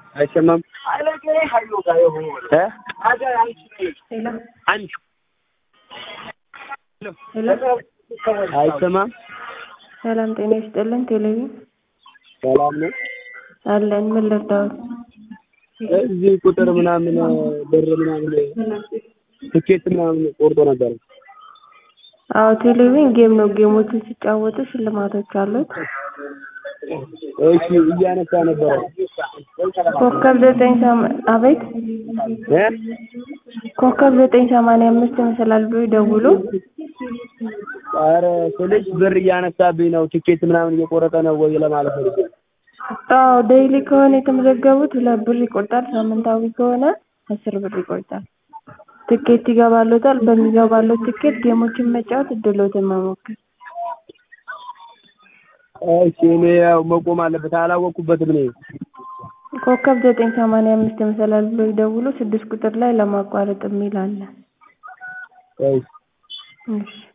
አይሰማም እ አንቺ አይሰማም ሰላም ጤና ይስጥልን። ቴሌቪዥን ሰላም ነው። አለን። ምን ልርዳዎት? እዚህ ቁጥር ምናምን ብር ምናምን ትኬት ምናምን ቆርጦ ነበር። አዎ ቴሌቪዥን ጌም ነው። ጌሞችን ሲጫወቱ ሽልማቶች አሉት። እሺ እያነሳ ነበረ። ኮከብ ዘጠኝ ሰማ አቤት እ ኮከብ ዘጠኝ ሰማንያ አምስት ይመስላል ብሎ ይደውሉ። ኧረ ስልሽ ብር እያነሳብኝ ነው። ትኬት ምናምን እየቆረጠ ነው ወይ ለማለት ነው። አዎ ዴይሊ ከሆነ የተመዘገቡት ሁለት ብር ይቆርጣል። ሳምንታዊ ከሆነ አስር ብር ይቆርጣል። ትኬት ይገባሎታል። በሚገባሎት ትኬት ጌሞችን መጫወት እድሎትን መሞከር። እሺ እኔ ያው መቆም አለበት አላወቅኩበትም እኔ ኮከብ ዘጠኝ ሰማንያ አምስት ይመስላል ብሎ ይደውሉ። ስድስት ቁጥር ላይ ለማቋረጥ የሚል አለ። እሺ እሺ